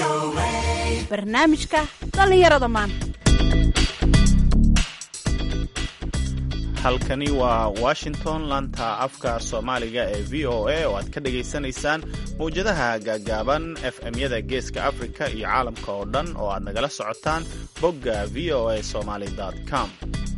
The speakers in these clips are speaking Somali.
barnaamijka dhallinyarada maanta halkani waa washington laanta afka soomaaliga ee v o a oo aad ka dhagaysanaysaan mawjadaha gaagaaban fm-yada geeska afrika iyo caalamka oo dhan oo aad nagala socotaan bogga v o a somaly com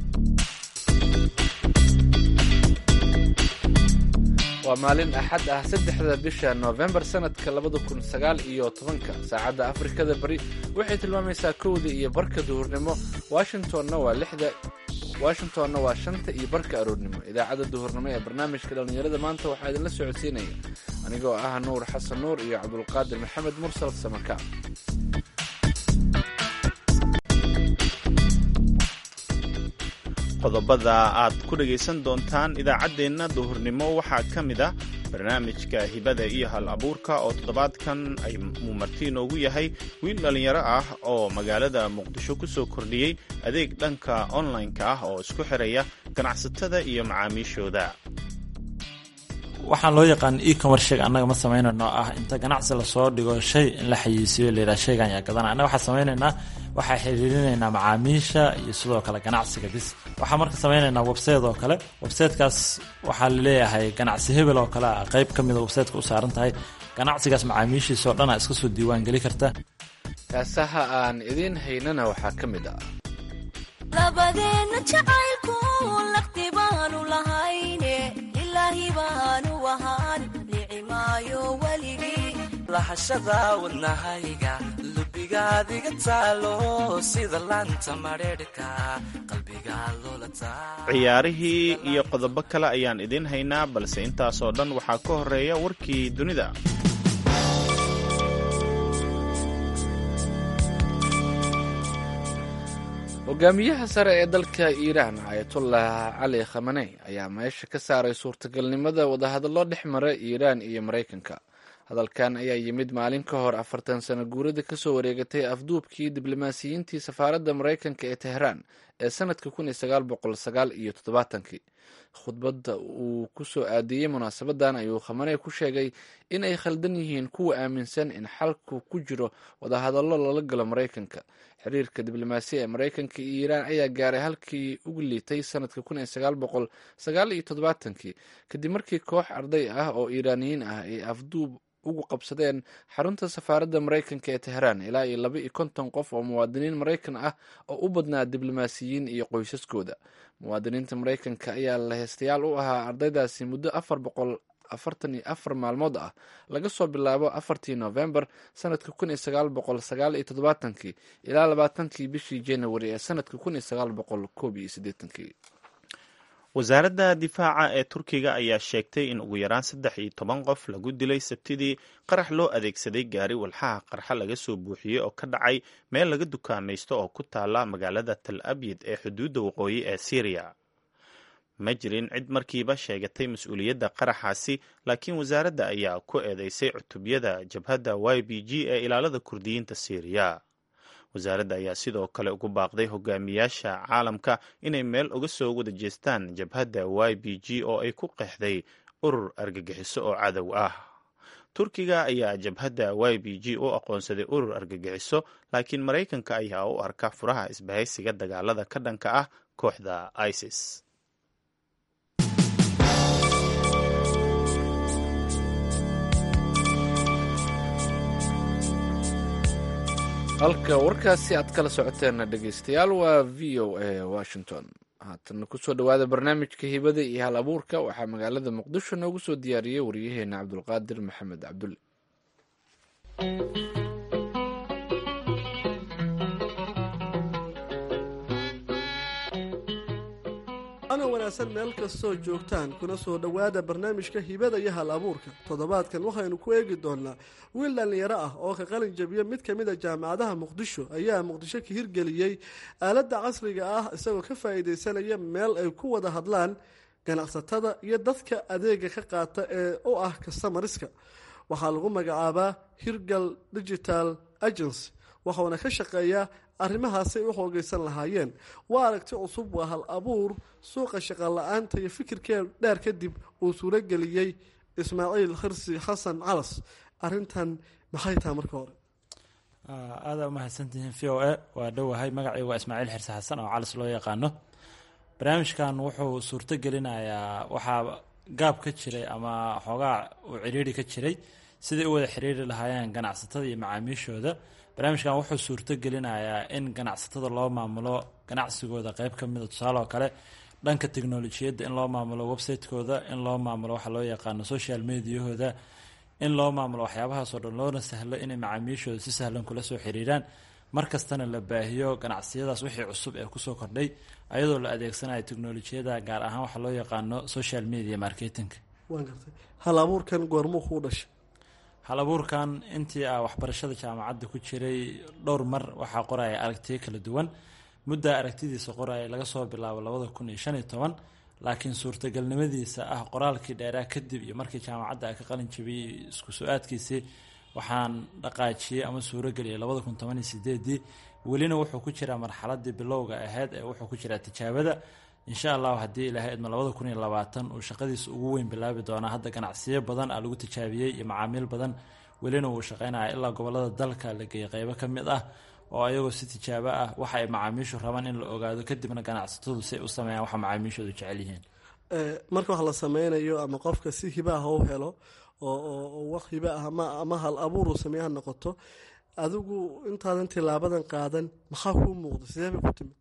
waa maalin axad ah saddexda bisha noofembar sanadka labada kun sagaal iyo tobanka saacadda afrikada bari waxay tilmaamaysaa kowda iyo barka duhurnimo washingtonna waa lixda washingtonna waa shanta iyo barka aroornimo idaacadda duhurnimo ee barnaamijka dhallinyarada maanta waxaa idinla socodsiinaya anigoo ah nuur xasan nuur iyo cabdulqaadir maxamed mursal samaka qodobada aad ku dhagaysan doontaan idaacaddeenna duhurnimo waxaa ka mid ah barnaamijka hibada iyo hal abuurka oo toddobaadkan ay muumarti inoogu yahay wiil dhallinyaro ah oo magaalada muqdisho ku soo kordhiyey adeeg dhanka online-ka ah oo isku xiraya ganacsatada iyo macaamiishooda waxaan loo yaqaan ecommersheg annaga ma samaynayno ah inta ganacsi lasoo dhigo shay in la xayiisiyo layidhaha shaygan yaa gadana annaga waxaa samaynaynaa waxaa xiriirinaynaa macaamiisha iyo sidoo kale ganacsiga bis waxaa marka samaynaynaa website oo kale websitekaas waxaa laleeyahay ganacsi hebel oo kale ah qayb ka mida websiteka u saaran tahay ganacsigaas macaamiishiisa oo dhan a iska soo diiwaan geli karta kaasaha aan idiin haynana waxaa ka mid ah labadeenna jacaylku laqti baanu lahayne ilaahi baanu ahaan nicimaayo weligii lahashada wadnahayga lubigaadiga taalo sida laanta madheedhka qalbiga loolataa ciyaarihii iyo qodobo kale ayaan idiin haynaa balse intaasoo dhan waxaa ka horeeya warkii dunida hogaamiyaha sare ee dalka iiraan ayatollah cali khamaney ayaa meesha ka saaray suurtagalnimada wadahadallo dhex mara iiraan iyo maraykanka hadalkan ayaa yimid maalin ka hor afartan sano guurada kasoo wareegatay afduubkii diblomaasiyiintii safaaradda maraykanka ee tehraan ee sanadka kun iyo sagaal boqol sagaal iyo toddobaatankii khudbadda uu kusoo aadiyey munaasabadan ayuu khamaney ku sheegay in ay khaldan yihiin kuwa aaminsan in xalku ku jiro wadahadallo lala galo maraykanka xiriirka diblomaasiya ee maraykanka iyo iiraan ayaa gaaray halkii ugu liitay sanadka kun iyo sagaal boqol sagaal iyo toddobaatankii kadib markii koox arday ah oo iiraaniyiin ah ay afduub ugu qabsadeen xarunta safaaradda maraykanka ee tehraan ilaa iyo laba iyo konton qof oo muwaadiniin maraykan ah oo u badnaa diblomaasiyiin iyo qoysaskooda muwaadiniinta maraykanka ayaa laheystayaal u ahaa ardaydaasi muddo afar boqol afartan iyo afar maalmood ah laga soo bilaabo afartii novembar sanadka kun iyo sagaal boqol sagaal iyo toddobaatankii ilaa labaatankii bishii january ee sanadka kun iyo sagaal boqol koob iyo siddeetankii wasaaradda difaaca ee turkiga ayaa sheegtay in ugu yaraan saddex iyo toban qof lagu dilay sabtidii qarax loo adeegsaday gaari walxaha qarxa laga soo buuxiyey oo ka dhacay meel laga dukaamaysto oo ku taala magaalada tal abyid ee xuduudda waqooyi ee syriya ma jirin cid markiiba sheegatay mas-uuliyadda qaraxaasi laakiin wasaaradda ayaa ku eedeysay cutubyada jabhadda y b g ee ilaalada kurdiyiinta syriya wasaaradda ayaa sidoo kale ugu baaqday hogaamiyaasha caalamka inay meel uga soo wada jeestaan jabhadda y b g oo ay ku qeexday urur argagixiso oo cadow ah turkiga ayaa jabhadda y b g u aqoonsaday urur argagixiso laakiin maraykanka ayaa u arka furaha isbahaysiga dagaalada ka dhanka ah kooxda isis halka warkaasi aad kala socoteen dhegeystayaal waa v o a washington haatana kusoo dhawaada barnaamijka hibada iyo hal abuurka waxaa magaalada muqdisho noogu soo diyaariyey wariyaheena cabdulqaadir maxamed cabdulle ana wanaagsan meel kastoo joogtaan kuna soo dhowaada barnaamijka hibada iyo hal abuurka toddobaadkan waxaynu ku eegi doonaa wiil dhallinyaro ah oo ka qalin jabiya mid ka mid a jaamacadaha muqdisho ayaa muqdisho ka hirgeliyey aaladda casriga ah isagoo ka faa'iidaysanaya meel ay ku wada hadlaan ganacsatada iyo dadka adeega ka qaata ee u ah kastamariska waxaa lagu magacaabaa hirgal digital agency waxuuna ka shaqeeyaa arrimahaasay u xoogaysan lahaayeen waa aragti cusub waa hal abuur suuqa shaqala-aanta iyo fikirkee dheer kadib uu suurageliyey ismaaciil khirsi xasan calas arrintan maxay tahay marka hore aada umahadsantihiin v o a waa dhowahay magacii waa ismaaciil xirse xasan oo calis loo yaqaano barnaamijkan wuxuu suurto gelinayaa waxaa gaab ka jiray ama xoogaa uu ciriiri ka jiray sidai u wada xiriiri lahaayeen ganacsatada iyo macaamiishooda barnaamijkan wuxuu suurto gelinayaa in ganacsatada loo maamulo ganacsigooda qeyb ka mida tusaale oo kale dhanka teknolojiyadda in loo maamulo website-kooda in loo maamulo waxa loo yaqaano social mediahooda in loo maamulo waxyaabahaasoo dhan loona sahlo inay macaamiishooda si sahlan kula soo xiriiraan markastana la baahiyo ganacsiyadaas wixii cusub ee kusoo kordhay ayadoo la adeegsanayo teknolojiyada gaar ahaan waxa loo yaqaano social media marketing waan gartay hal abuurkan goormuu kuu dhashay hal abuurkan intii a waxbarashada jaamacadda ku jiray dhowr mar waxaa qoraya aragtiyo kala duwan muddaa aragtidiisa qoraya laga soo bilaabo labada kun iyo shan iyo toban laakiin suurtagalnimadiisa ah qoraalkii dheeraa kadib iyo markii jaamacadda a ka qalin jabiyey isku su-aadkiisii waxaan dhaqaajiyey ama suurogeliyay labada kun toban iyo sideedii welina wuxuu ku jiraa marxaladii bilowga ahayd ee wuxuu ku jiraa tijaabada insha allahu haddii ilaahay idma labada kun iyo labaatan uu shaqadiisa ugu weyn bilaabi doonaa hadda ganacsiyo badan a lagu tijaabiyey iyo macaamiil badan welina wuu shaqeynaya ilaa gobolada dalka la geeyay qeybo ka mid ah oo ayagoo si tijaabo ah waxa ay macaamiishu rabaan in la ogaado kadibna ganacsatadu si ay u sameeyaan waxa macaamiishoodu jecel yihiin marka wax la sameynayo ama qofka si hiba ah u helo oo wax hiba ah ama hal abuur uu sameeya ha noqoto adigu intaadan tilaabadan qaadan maxaa kuu muuqda sidee bay ku timid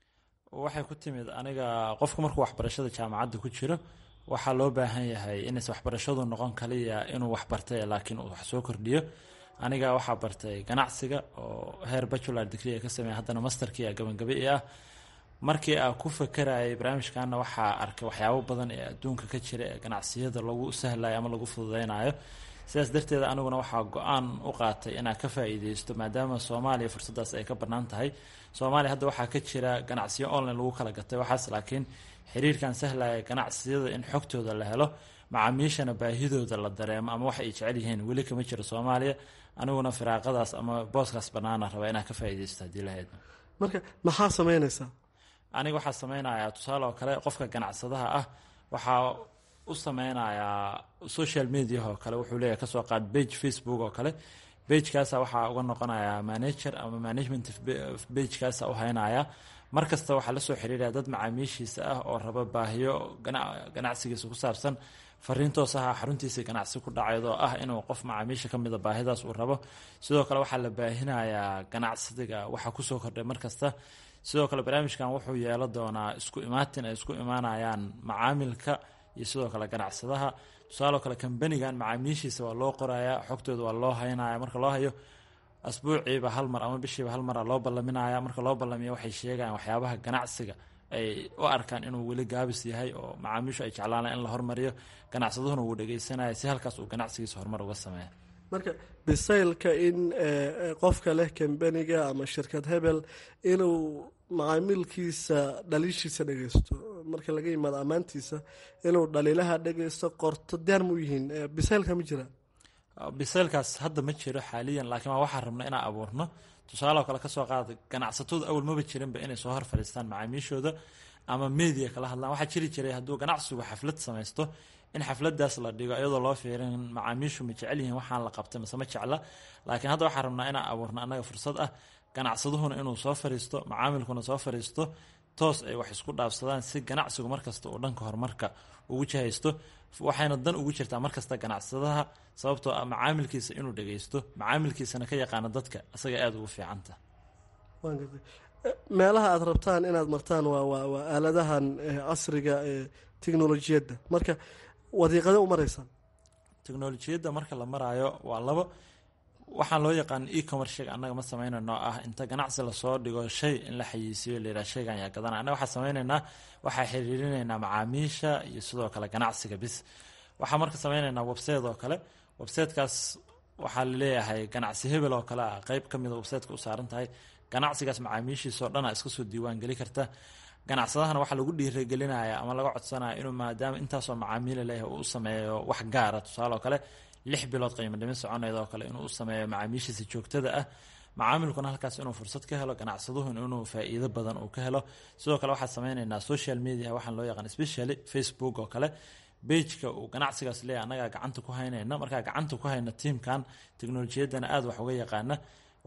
waxay ku timid aniga qofku markuu waxbarashada jaamacadda ku jiro waxaa loo baahan yahay inaysa waxbarashadu noqon kaliya inuu wax bartay laakiin uu wax soo kordhiyo aniga waxaa bartay ganacsiga oo heer bacular degree ka sameeya haddana masterkii a gabagabe i ah markii aa ku fakarayay barnaamijkana waxaa arkay waxyaabo badan ee adduunka ka jira ee ganacsiyada lagu sahlayo ama lagu fududeynayo sidaas darteed aniguna waxaa go-aan u qaatay inaa ka faa-iideysto maadaama soomaaliya fursadaas ay ka bannaan tahay soomaaliya hadda waxaa ka jira ganacsiyo online lagu kala gatay waxaas laakiin xiriirkan sahlaya ganacsiyada in xogtooda la helo macaamiishana baahidooda la dareemo ama wax ay jecel yihiin weli kama jiro soomaaliya aniguna firaaqadaas ama booskaas bannaana rabaa inaa ka faa-ideysto haddii la heedno marka maxaa sameynaysaa aniga waxaa sameynayaa tusaale oo kale qofka ganacsadaha ah waxaa u sameynayaa social media oo kale wuxuu leeyahay kasoo qaad bage facebook oo kale bagekaasa waxaa uga noqonayaa manager ama management bagekaasa u haynaya mar kasta waxaa lasoo xiriiraya dad macaamiishiisa ah oo raba baahiyo ganacsigiisa ku saabsan fariin toos aha xaruntiisa ganacsi ku dhacayd oo ah inuu qof macaamiisha kamida baahidaas uu rabo sidoo kale waxaa la baahinayaa ganacsiga waxa kusoo kordhay markasta sidoo kale barnaamijkan wuxuu yeelo doonaa isku imaatin ay isku imaanayaan macaamilka iyo sidoo kale ganacsadaha tusaaloo kale kambanigan macaamiishiisa waa loo qorayaa xogtooda waa loo haynaya marka loo hayo asbuuciiba hal mar ama bishiiba hal mara loo ballaminaya marka loo ballamiyo waxay sheegayaan waxyaabaha ganacsiga ay u arkaan inuu weli gaabis yahay oo macaamiishu ay jeclaanaan in la hormariyo ganacsaduhuna wuu dhegeysanaya si halkaas uu ganacsigiisa horumar uga sameeya marka bisaylka in qofka leh kambaniga ama shirkad hebel inuu macaamiilkiisa dhaliishiisa dhegeysto marka laga yimaado ammaantiisa inuu dhaliilaha dhegeysto qorto diyaar mu yihiin bisaylka ma jira bisaylkaas hadda ma jiro xaaliyan laakiin waa waxaan rabna inaan abuurno tusaale oo kale kasoo qaada ganacsatadu awal maba jirinba inay soo hor fadhiistaan macaamiishooda ama media kala hadlaan waxaa jiri jiray hadduu ganacsigu xaflad samaysto in xafladaas la dhigo iyadoo loo fiirin macaamiishu ma jecel yihiin waxaan la qabtay mase ma jecla laakiin hadda waxaan rabnaa inaan abuurno annaga fursad ah ganacsaduhuna inuu soo fariisto macaamilkuna soo fariisto toos ay wax isku dhaafsadaan si ganacsigu markasta uu dhanka horumarka ugu jihaysto waxayna dan ugu jirtaa markasta ganacsadaha sababtoo ah macaamilkiisa inuu dhageysto macaamilkiisana ka yaqaano dadka isaga aada ugu fiicanta meelaha aada rabtaan inaad martaan waa waa waa aaladahan casriga ee teknolojiyadda marka wadiiqada u maraysaan teknolojiyadda marka la maraayo waa labo waxaan loo yaqaan e-commercega annaga ma sameynayno ah inta ganacsi lasoo dhigo shay in la xayiisiyo layidhaha shaygan yaa gadana annaga waxaa sameyneynaa waxaa xiriirinaynaa macaamiisha iyo sidoo kale ganacsiga bis waxaa marka sameyneynaa website oo kale websitekaas waxaa laleeyahay ganacsi hebel oo kale ah qeyb kamida websiteka u saaran tahay ganacsigaas macaamiishiisao dhan a iska soo diiwaan geli karta ganacsadahana waxaa lagu dhiiragelinaya ama laga codsanaya inuu maadaama intaasoo macaamiila leeyahay uu u sameeyo wax gaara tusaale oo kale lix bilood qiimo dhimin soconeyd oo kale inuu u sameeyo macaamiishiisa joogtada ah macaamilkuna halkaas inuu fursad ka helo ganacsaduhuna inuu faa-iido badan uu ka helo sidoo kale waxaa sameyneynaa social media waxaan loo yaqaan specially facebook oo kale bageka uu ganacsigaas leeyahy annagaa gacanta ku haynayna markaa gacanta ku hayna tiamkan teknolojiyaddana aada wax uga yaqaana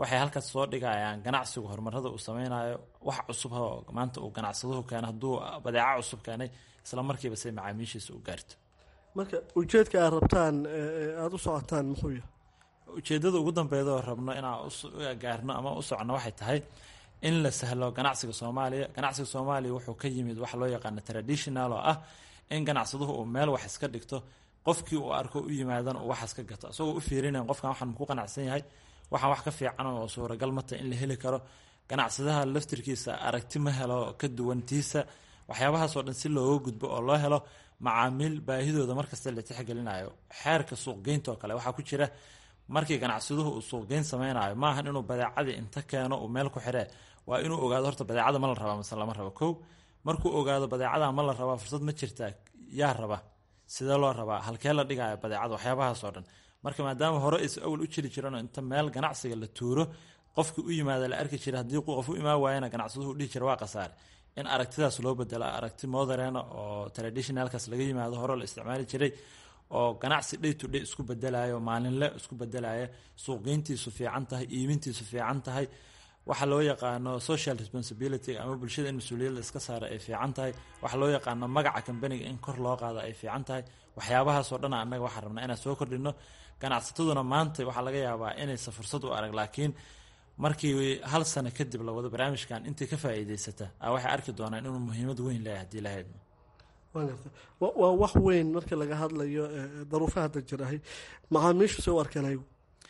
waxay halkaas soo dhigayaan ganacsigu horumarada uu sameynayo wax cusub oo maanta uu ganacsaduhu keenay hadduu badeeco cusub keenay isla markiiba say macaamiishiisa u gaarto marka ujeedka aad rabtaan aada u socotaan muxuu yahay ujeedada ugu dambeeda oo rabno inaan gaarno ama u socno waxay tahay in la sahlo ganacsiga soomaaliya ganacsiga soomaaliya wuxuu ka yimid waxa loo yaqaano traditional oo ah in ganacsaduhu uu meel wax iska dhigto qofkii uu arko u yimaadana uu waxaas ka gato isagoo u fiirinayn qofkan waxaan ku qanacsan yahay waxaan wax ka fiican oo suuragal mata in la heli karo ganacsadaha laftirkiisa aragti ma helo ka duwantiisa waxyaabahaasoo dhan si looga gudbo oo loo helo macaamiil baahidooda markasta la tixgelinayo xeerka suuqgeynta oo kale waxaa ku jira markii ganacsaduhu uu suuqgeyn sameynayo maahan inuu badeecadii inta keeno uu meel ku xiree waa inuu ogaado horta badeecada ma la rabaa mase lama rabo kow markuu ogaado badeecada ma la rabaa fursad ma jirtaa yaa raba sidee loo rabaa halkee la dhigaya badeecada waxyaabahaasoo dhan marka maadaama hore is awal u jiri jiran inta meel ganacsiga la tuuro qofkii u yimaada la arki jira haddii qof u imaan waayana ganacsaduhu dhihi jira waa khasaare in aragtidaas loo bedelo aragti moderena oo traditionalkaas laga yimaado hore la isticmaali jiray oo ganacsi day to day isku bedelayo maalinle isku bedelaya suuqgeyntiisu fiican tahay iibintiisu fiican tahay waxa loo yaqaano social responsibility ama bulshada in mas-uuliyadda iska saara ay fiican tahay waxa loo yaqaano magaca kambaniga in kor loo qaado ay fiican tahay waxyaabahaasoo dhan annaga waxaan rabnaa inaan soo kordhino ganacsataduna maanta waxaa laga yaabaa inaysa fursad u arag laakiin markii hal sano kadib la wado barnaamijkan intii ka faa'iideysata waxay arki doonaan inuu muhiimad weyn leeyahay hadii lahayd waa wax weyn marka laga hadlayo daruufaha hadda jirahay macaamiishu se u arkeen ayagu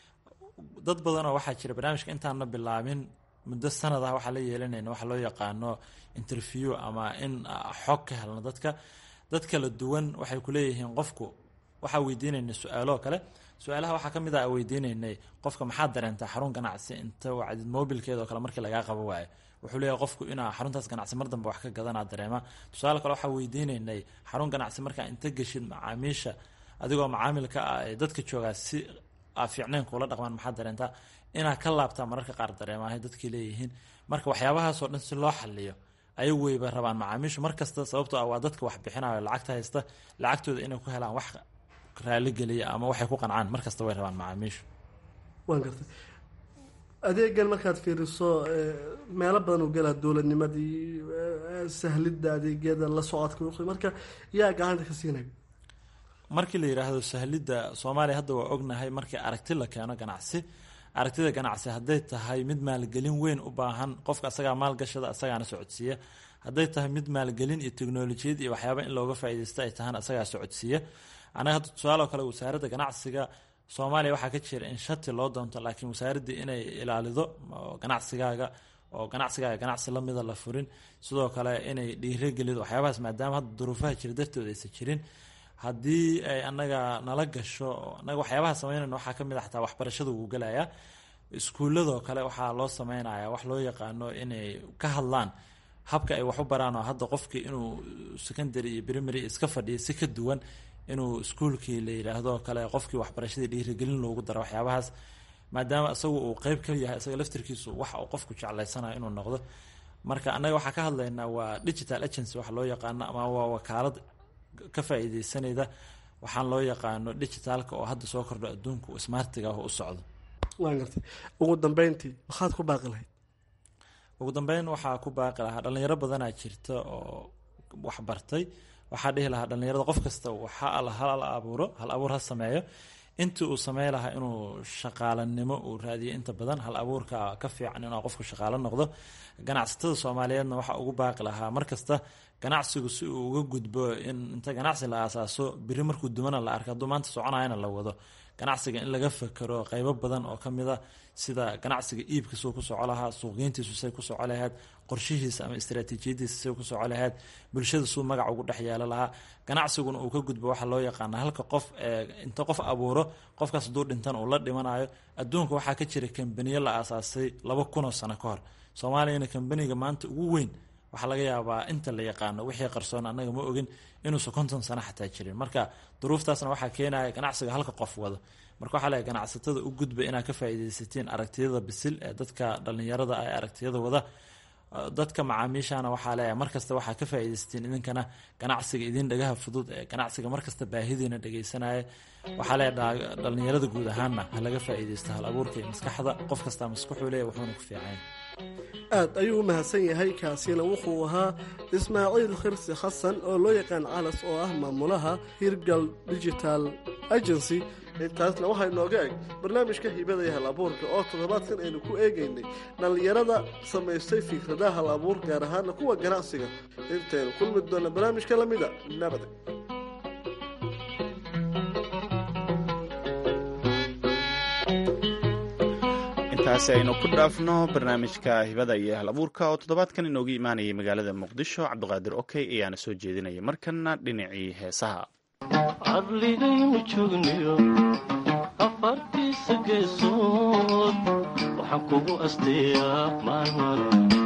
dad badanoo waxaa jira barnaamijka intaana bilaabin muddo sanad ah waxaa la yeelanayna waxa loo yaqaano interview ama in xog ka helno dadka dad kala duwan waxay kuleeyihiin qofku waxaa weydiinaynay su-aalo kale su-aalaha waxaa kamid ah weydiinaynay qofka maxaad dareentaa xarun ganacsi inta wacdid mobilkeeda oo kale markii lagaa qabo waayo wuxuu leeyahay qofku inaa xaruntaas ganacsi mar dambe wax ka gadanaa dareema tusaale kale waxaa weydiinaynay xarun ganacsi markaa inta geshid macaamiisha adigoo macaamilka ah ee dadka joogaa si aa fiicnayn kuula dhaqmaan maxaad dareentaa inaa ka laabtaa mararka qaar dareemahay dadkii leeyihiin marka waxyaabahaasoo dhan si loo xaliyo ayagu weyba rabaan macaamiishu markasta sababtoo ah waa dadka wax bixinayo lacagta haysta lacagtooda inay ku helaan wax raaligeliya ama waxay ku qancaan markasta way rabaan macaamiishu waan gartay adeegan markaad fiiriso meelo badan u galaa dowladnimadii sahlidda adeegyada la socodka marka yaa gacanta ka siinaya markii la yidhaahdo sahlidda soomaaliya hadda waa ognahay markii aragti la keeno ganacsi aragtida ganacsi hadday tahay mid maalgelin weyn u baahan qofka asagaa maalgashada asagaana socodsiiya hadday tahay mid maalgelin iyo teknolojiyad iyo waxyaaba in looga faaideysta ay tahaan asagaa socodsiiya anaga hadda tusaale oo kale wasaaradda ganacsiga soomaaliya waxaa ka jira in shati loo doonto laakiin wasaaraddii inay ilaalido ganacsigaaga oo ganacsigaaga ganacsi lamida la furin sidoo kale inay dhiirogelido waxyaabahaas maadaama hadda duruufaha jira dartood aysan jirin haddii ay anaga nala gasho anaga waxyaabaha sameynayna waxaa kamid a xataa waxbarashada wuu gelayaa iskuuladoo kale waxaa loo sameynaya wax loo yaqaano inay ka hadlaan habka ay wax u baraan oo hadda qofkii inuu secondary iyo primary iska fadhiyo si ka duwan inuu iskuolkii la yidhaahdo kale qofkii waxbarashadii dhiirigelin loogu daro waxyaabahaas maadaama isagu uu qeyb ka yahay isaga laftirkiisu wax uu qofku jeclaysanayo inuu noqdo marka annaga waxaa ka hadlaynaa waa digital agency wax loo yaqaano ama waa wakaalad ka faa-iideysanayda waxaan loo yaqaano digitalka oo hadda soo kordho adduunku smartiga ah u socdo waan gartay ugu dambeyntii maxaad ku baaqi lahayd ugu dambeyn waxaa ku baaqi lahaa dhalinyaro badanaa jirta oo waxbartay waxaa dhihi lahaa dhalinyarada qof kasta waxa hal abuuro hal abuur ha sameeyo intii uu samey lahaa inuu shaqaalanimo uu raadiyo inta badan hal abuurka ka fiican inuu qofku shaqaalo noqdo ganacsatada soomaaliyeedna waxaa ugu baaqi lahaa markasta ganacsigu si uu uga gudbo in inta ganacsi la aasaaso biri markuu dumana la arka hadduu maanta soconayana la wado ganacsiga in laga fakero qeybo badan oo kamid a sida ganacsiga iibkasuu ku soco lahaa suuqgeyntiisu say ku soco lahayd qorshihiisa ama istraatiijiyadiisa say ku soco lahayd bulshada suu magac ugu dhex yeelo lahaa ganacsiguna uu ka gudbo waxaa loo yaqaana halka qof inta qof abuuro qofkaas hadduu dhintan uu la dhimanayo adduunka waxaa ka jira kambaniyo la aasaasay laba kunoo sano ka hor soomaaliyana kambaniga maanta ugu weyn waxaa laga yaabaa inta la yaqaano wixii qarsoon annaga ma ogin inuusan konton sano xataa jirin marka duruuftaasna waxaa keenaya ganacsiga halka qof wado marka waxaa leeyahay ganacsatada u gudba inaad ka faa'iidaysatiin aragtiyada bisil ee dadka dhallinyarada ah ee aragtiyada wada dadka macaamiishana waxaa leeyahay markasta waxaa ka faa'iidaysteen idinkana ganacsiga idin dhagaha fudud ee ganacsiga markasta baahidiina dhegeysanaya waxaa leeyahay dhalinyarada guud ahaanna ha laga faa'iidaysto hal abuurka iyo maskaxda qof kastaa maskaxuu leeyahy wuxuuna ku fiican aad ayuu u mahadsan yahay kaasina wuxuu ahaa ismaaciil khirsi xasan oo loo yaqaan calas oo ah maamulaha hirgal digital agency intaasna waxaa inooga eg barnaamijka hibada iyo hal abuurka oo toddobaadkan aynu ku eegaynay dhallinyarada samaystay fikradaha hal abuur gaar ahaana kuwa ganacsiga intaynu kulmi doonna barnaamijka lamida nabad intaasi aynu ku dhaafno barnaamijka hibada iyo hal abuurka oo toddobaadkan inoogu imaanayay magaalada muqdisho cabdiqaadir okey ayaana soo jeedinaya markana dhinacii heesaha cadligaynu joogniyo afartiisa geesood waxaan kugu asteeyaa maalmale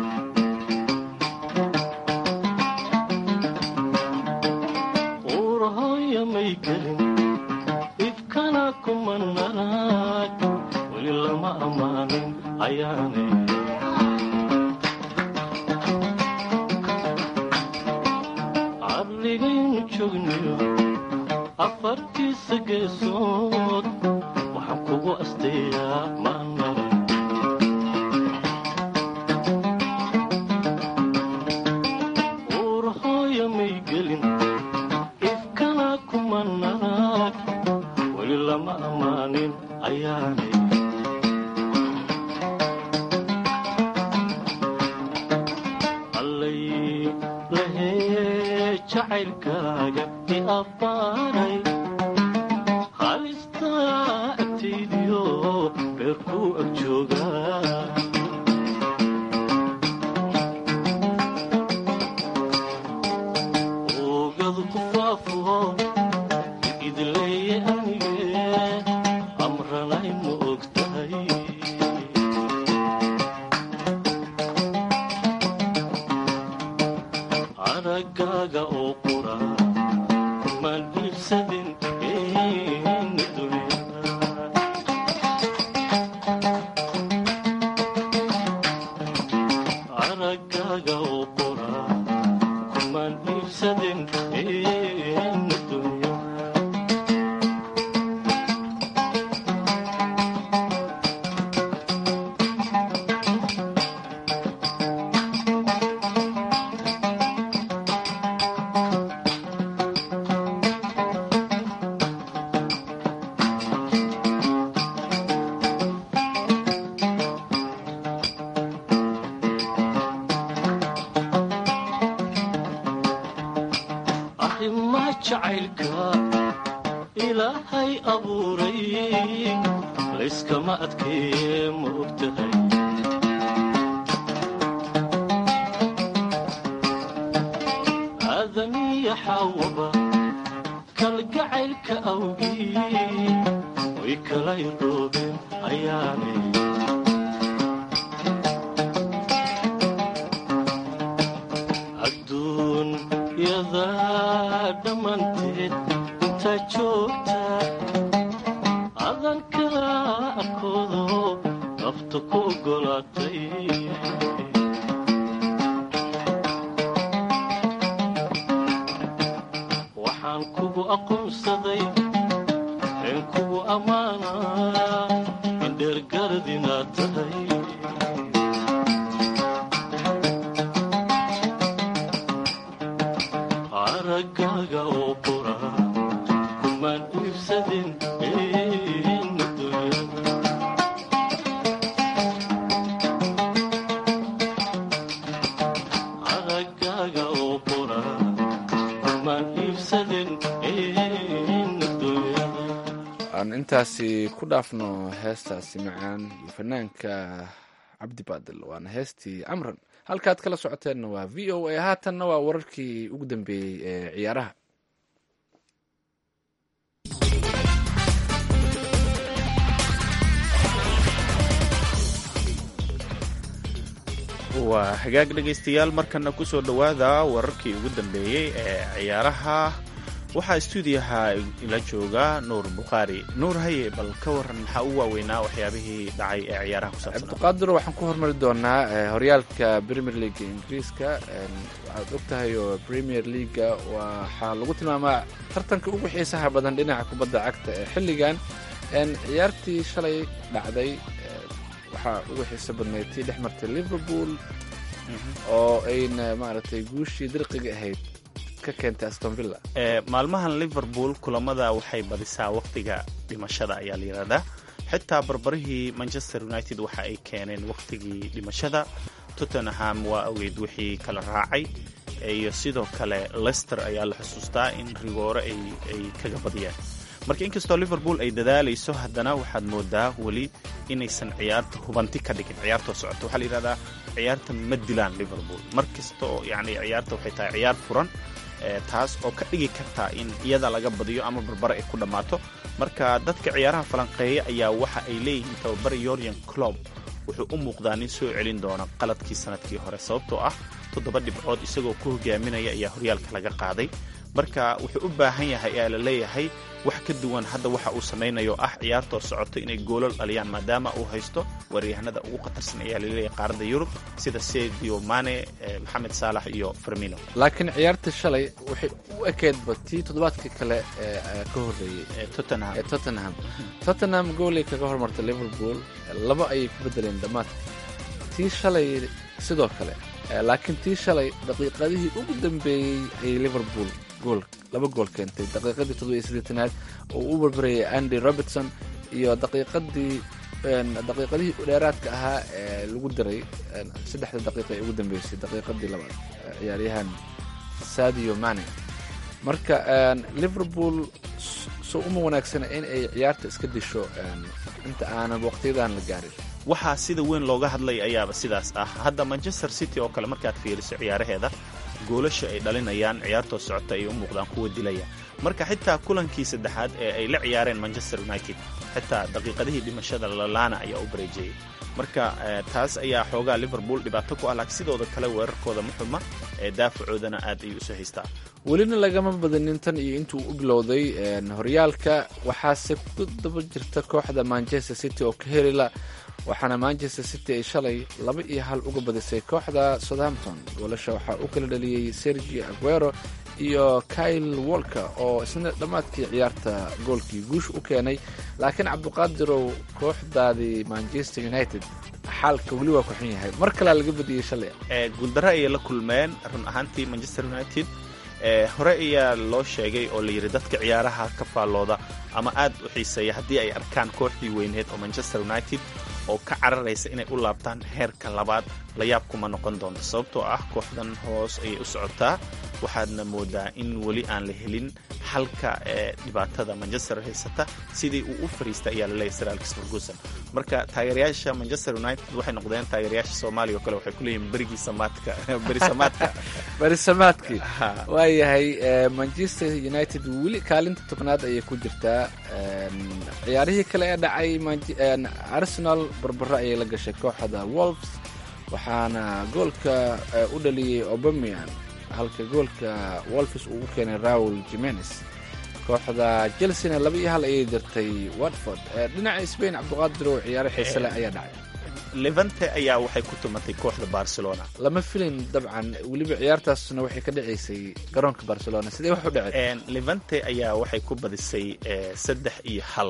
uurahooya may gelin ifkana kuma naraag weli lama ammaanin ayaanay cadligaynu joogniyo afartiisa geesood waxaan kugu asteeyaa maalmale uurahooya may gelin ifkana kuma naraag weli lama ammaanin ayaanay allay lahee jacaylkaaga i abbaaray halistaa agtaydiyo beerkuu ag joogaa oogadu ku faafo idleeye anige amranay ma og tahay aragaaga oo qura kumaan iibsadin ina dunyada aragaaga oo qura kumaan iibsadin ina dunyada arrimaa jacaylka ilaahay abuuray layskama adkeeye ma og tahay aadamiya xaawaba kalgacaylka awgii way kala iroobeen ayaanay adduunyada dhammaanteed intaa joogta adan kala arkoodo nafta ku oggolaatay waxaan kugu aqoonsaday een kugu ammaanaa in dheergarad inaad tahay aragaaga oo qura kumaan iibsadin ina dunyada aragaaga oo qura kumaan iibsadin ina dunyada aan intaasi ku dhaafno heestaasi macaan iyo fanaanka cabdi baadil waana heestii amran halkaad kala socoteenna waa v o a haatanna waa wararkii ugu dambeeyey ee ciyaaraha waa hagaag dhegaystayaal markana kusoo dhowaada wararkii ugu dambeeyey ee ciyaaraha waxaa stuudiyaha ila jooga nuur bukhaari nuur haye bal ka waran maxaa u waaweynaa waxyaabihii dhacay ee ciyaaraha ku saabsanaa cabdiqaadir waxaan ku hormari doonaa eh, horyaalka premier league ingiriiska En, waxaad og tahay oo premier leaga waxaa lagu tilmaamaa tartanka ugu xiisaha badan dhinaca kubadda cagta ee xilligan En, ciyaartii shalay dhacday eh, waxaa ugu xiiso badnayd tii dhex martay liverpool oo ayna maaragtay guushii dirqiga ahayd ka keentay aston villa Ee, maalmahan liverpool kulamada waxay badisaa waqtiga dhimashada ayaa la yidhahdaa xitaa barbarihii manchester united waxa ay keeneen waqtigii dhimashada tottenham waa ogeyd wixii kala raacay iyo sidoo kale leicester ayaa la xusuustaa in rigoore ay ay kaga badiyeen marka inkastoo liverpool ay dadaalayso haddana waxaad moodaa weli inaysan ciyaarta hubanti ka dhigin ciyaartoo socota waxaa la yidhahdaa ciyaarta ma dilaan liverpool mar kasta oo yacni ciyaarta waxay tahay ciyaar furan ee, taas oo ka dhigi kartaa in iyada laga badiyo ama barbare ay ku dhammaato marka dadka ciyaaraha falanqeeya ayaa waxa ay leeyihiin tababare yoryan clob wuxuu u muuqdaa nin soo celin doona qaladkii sanadkii hore sababtoo ah toddoba dhibcood isagoo ku hogaaminaya ayaa horyaalka laga qaaday marka wuxuu u baahan yahay ayaa la leeyahay wax ka duwan hadda waxa uu samaynayo ah ciyaartoo socoto inay goolal dhaliyaan maadaama uu haysto waryahanada ugu khatarsan ayaa laleeyahay qaaradda yurub sida sedio mane eh, maxamed saalax iyo fermino laakiin ciyaartii shalay waxay u ekeedba tii toddobaadkii kale ee ee ka horreeyey Eh, tottenham ee tottenham tottenham goolay kaga hormartay liverpool laba ayay ku bedeleen dhammaadka tii shalay sidoo kale Eh, laakiin tii shalay daqiiqadihii ugu dambeeyey ayay liverpool gool laba gool keentay daqiiqadii toddoba iyo siddeetanaad oo uu u barbarayay andy robertson iyo daqiiqadii een, daqiiqadihii dheeraadka ahaa ee lagu daray een, saddexda daqiiqa ee ugu dambeysay daqiiqadii labaad eh, ciyaaryahan sadio mane marka een, liverpool s- soo uma wanaagsana in ay ciyaarta iska disho een, inta aanan waqtiyadan la gaarin waxaa sida weyn looga hadlay ayaaba sidaas ah hadda manchester city oo kale markaad fiiriso ciyaaraheeda goolasha ay dhalinayaan ciyaartoo socota ay u muuqdaan kuwa dilaya marka xitaa kulankii saddexaad ee ay la ciyaareen manchester united xitaa daqiiqadihii dhimashada lalana ayaa u bareejiyey marka eh, taas ayaa xoogaa liverpool dhibaato ku ah laakiin sidooda kale weerarkooda ma xuma ee daafacoodana aad ayuu usoo haystaa welina lagama badanin tan iyo intuu u bilowday een, horyaalka waxaase ku daba jirta kooxda manchester city oo ka helila waxaana manchester city ay shalay laba iyo hal uga badisay kooxda southampton goolasha waxaa u kala dhaliyey sergi aguero iyo kyle walker oo isna dhammaadkii ciyaarta goolkii guush u keenay laakiin cabdiqaadirow kooxdaadii manchester united xaalka weli waa ku xun yahay mar kalea laga badiyey shalay ee guuldaro ayay la kulmeen run ahaantii manchester united ee hore ayaa loo sheegay oo la yidhi dadka ciyaaraha ka faallooda ama aad u xiiseeya haddii ay arkaan kooxdii weyneed oo manchester united oo ka cararaysa inay u laabtaan heerka labaad la yaab kuma noqon doonto sababtoo ah kooxdan hoos ayay u socotaa waxaadna moodaa in weli aan la helin xalka ee dhibaatada manchester haysata sidii uu u fariista ayaa laleeyahy sir alex ferguson marka taageerayaasha manchester united waxay noqdeen taageerayaasha soomaaliya oo kale waxay ku leeyihin berigii samaadka beri samaadka barisamaadkii Ha. waayahay eh, manchester united weli kaalinta tobnaad ayay ku jirtaa Een, ciyaarihii kale ee dhacay Manche- een, arsenal barbaro ayay la gashay kooxda wolves waxaana goolka eh, u dhaliyey obamian halka goolka wolves uu u keenay raul jimenez kooxda chelseana laba iyo hal ayay dirtay watford Eh, dhinaca spain cabdiqaadir oo ciyaaro xiise leh ayaa dhacay levante ayaa waxay ku tumatay kooxda barcelona lama filin dabcan weliba ciyaartaasna waxay ka dhacaysay garoonka barcelona sidee wax u dhacay Een, levante ayaa waxay ku badisay eh, saddex iyo hal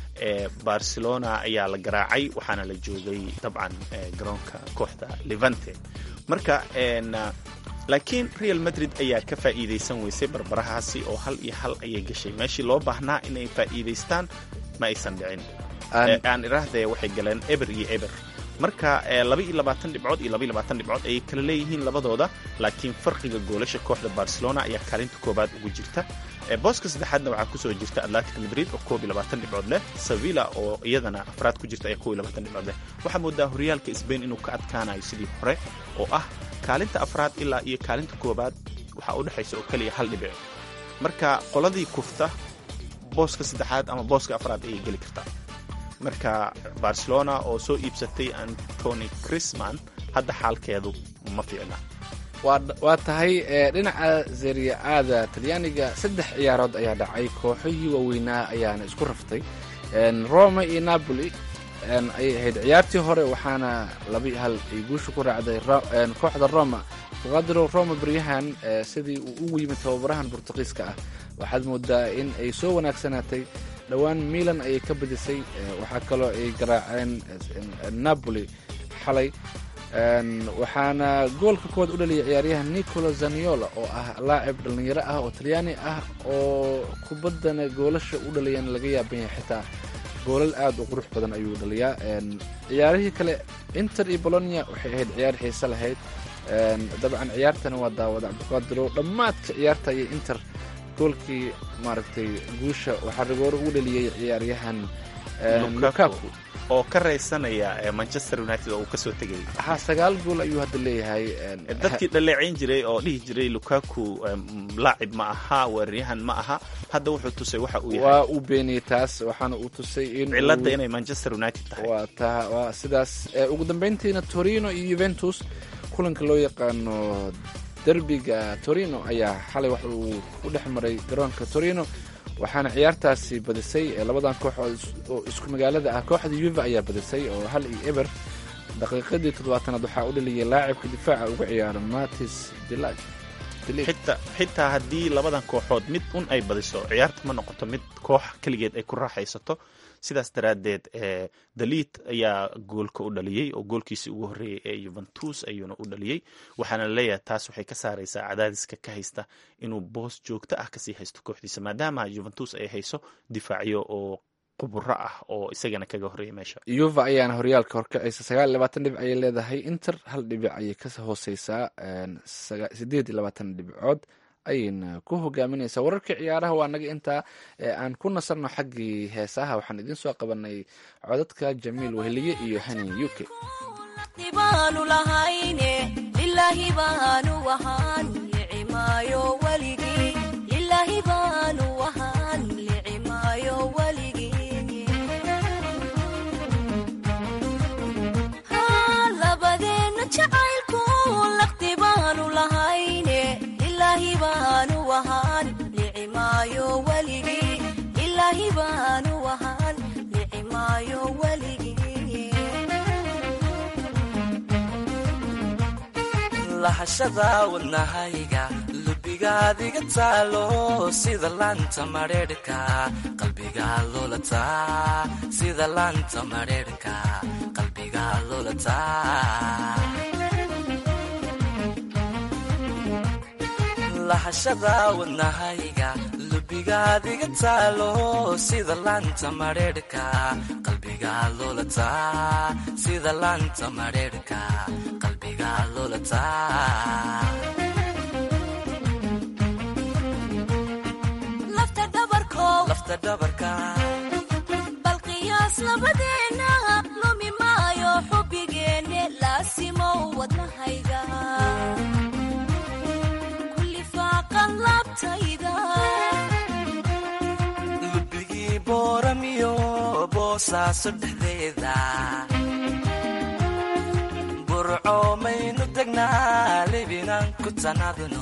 ee barcelona ayaa la garaacay waxaana la joogay dabcan eh, garoonka kooxda levante marka een, ah, laakiin real madrid ayaa ka faa'iidaysan weysay barbarahaasi oo hal iyo hal ayay gashay meeshii loo baahnaa inay faa'iidaystaan ma aysan dhicin Aan- Eh, aan iraahdee waxay galeen eber iyo eber marka eh, laba iyo labaatan dhibcood iyo laba iyo labaatan dhibcood ayay kala leeyihiin labadooda laakiin farqiga goolasha kooxda barcelona ayaa kaalinta koobaad ugu jirta Eh, booska saddexaadna waxaa kusoo jirta atlantic madrid oo koob iyo labaatan dhibcood leh sevilla oo iyadana afraad ku jirta ayaa koob iyo labaatan dhibcood leh waxaa moodaa horyaalka sbain inuu ka adkaanayo sidii hore oo ah kaalinta afraad ilaa iyo kaalinta koobaad waxaa u dhexaysa oo keliya hal dhibic marka qoladii kufta booska saddexaad ama booska afraad ayay geli kartaa marka barcelona oo soo iibsatay antony crisman hadda xaalkeedu ma fiicna waa tahay dhinaca zeriya-aada talyaaniga saddex ciyaarood ayaa dhacay kooxihii waaweynaa ayaana isku raftay roma iyo napoli ayay ahayd ciyaartii hore waxaana laba hal ay guusha ku raacday kooxda roma qadro roma beryahan sidii uu ugu yimid tababarahan burtuqiiska ah waxaad moodaa in ay soo wanaagsanaatay dhowaan milan ayay ka badisay waxaa kaloo ay garaaceen napoli xalay waxaana goolka koowaad u dhaliyay ciyaaryahan nicolo zaniola oo ah laacib dhallinyaro ah oo talyaani ah oo kubaddana goolasha u dhaliyan laga yaaban yahay xitaa goolal aad u qurux badan ayuu dhaliyaa ciyaarihii kale inter iyo bolonia waxay ahayd ciyaar xiise lahayd dabcan ciyaartana waa daawada cabdiqaadiro dhammaadka ciyaarta iyo inter goolkii maaragtay guusha waxaa rigoore ugu dhaliyey ciyaaryahan lukaku oo ka raysanaya manchester united oo uu kasoo tegayay ha sagaal gool ayuu hadda leeyahay dadkii dhaleecayn jiray oo dhihi jiray lukaku laacib ma aha weeraryahan ma aha hadda wuxuu tusay waxa uu yahay waa uu beeniyey taas waxaana uu tusay in cilada inay manchester united tahay waa ta waa sidaas ugu dambeyntiina torino iyo juventus kulanka loo yaqaano derbiga torino ayaa xalay wax uu ku dhex maray garoonka torino waxaana ciyaartaasi badisay labadan kooxood oo isku magaalada ah kooxda yuva ayaa badisay oo hal iyo eber daqiiqadii toddobaatanaad waxaa u dhaliyay laacibka difaaca uga ciyaara matis xitaa haddii labadan kooxood mid un ay badiso ciyaarta ma noqoto mid koox keligeed ay ku raaxaysato sidaas daraaddeed daliid ayaa goolka u dhaliyey oo goolkiisii ugu horreeyey ee yuventus ayuuna u dhaliyey waxaana laleeyahay taas waxay ka saaraysaa cadaadiska ka haysta inuu boos joogto ah kasii haysto kooxdiisa maadaama yuventus ay hayso difaacyo oo quburo ah oo isagana kaga horreeyay meesha yuva ayaana horyaalka horkacaysa sagaal iyo labaatan dhibic ayay leedahay inter hal dhibic ayay ka hooseysaa sideed iyo labaatan dhibcood ayayna ku hogaaminaysaa wararkii ciyaaraha waa naga intaa aan ku nasarno xaggii heesaha waxaan idiin soo qabanay codadka jamiil weheliye iyo hani u k baanu lahayne lilaahi baanu wahaan licimaayo weligii lilaahi baanu wahaan licimaayo weligii labadeenna jacaylku laqti baanu lahayne lilaahi baanu wahaan licimaayo weligii lilaahi baanu wahaan licimaayo weligii lahashada wadnahayga lubigaadiga taalo sida laanta madheerhka qalbiga lulataa sida laanta madheerhka qalbiga lulataa lahashada wadnahayga lubigaadiga taalo sida laanta madheerhka qalbiga lulataa sida laanta madheerhka qalbiga lulataa lafta dhabarkow lafta dhabarka bal qiyaas labadeenna lumi maayo xubbigeenne laasimow wadnahayga kulli faaqan laabtayda lubigii booramiyo boosaaso dhexdeeda burco maynu degnaa libinaan ku tanadno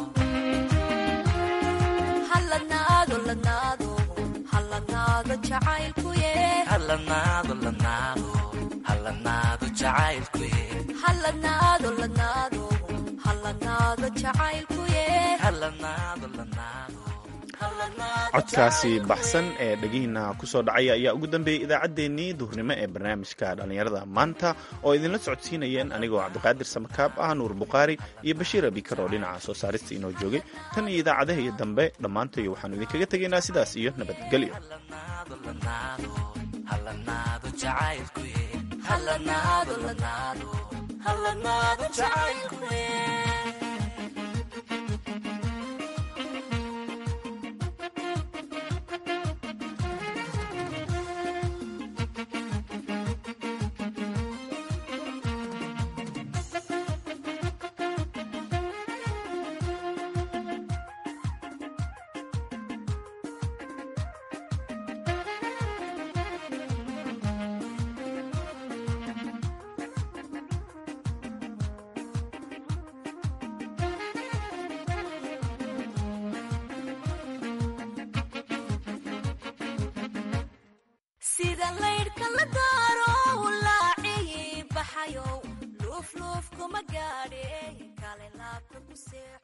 halladnaado ladnaado halladnaado jacaylkuye halanaado lanaado halanaado jacaylkuye halladnaado ladnaado halladnaado jacaylkuye halanaado lanaado codkaasi baxsan ee dhegihiina kusoo dhacaya ayaa ugu dambeeyey idaacaddeenii duhurnimo ee barnaamijka dhallinyarada maanta oo idinla socodsiinayeen anigoo cabdiqaadir samakaab ah nuur bukhaari iyo bashiir abikar oo dhinaca soo saarista inoo joogay tan iyo idaacadaha iyo dambe dhammaantoy waxaanu idinkaga tegaynaa sidaas iyo nabadgelyo halanaado jacaylkuye halladnaado ladnaado halladnaado jacaylkuye sida laydhka la daaro laaciyi baxayow luufluuf kuma gaadhe kale laabta ku seexo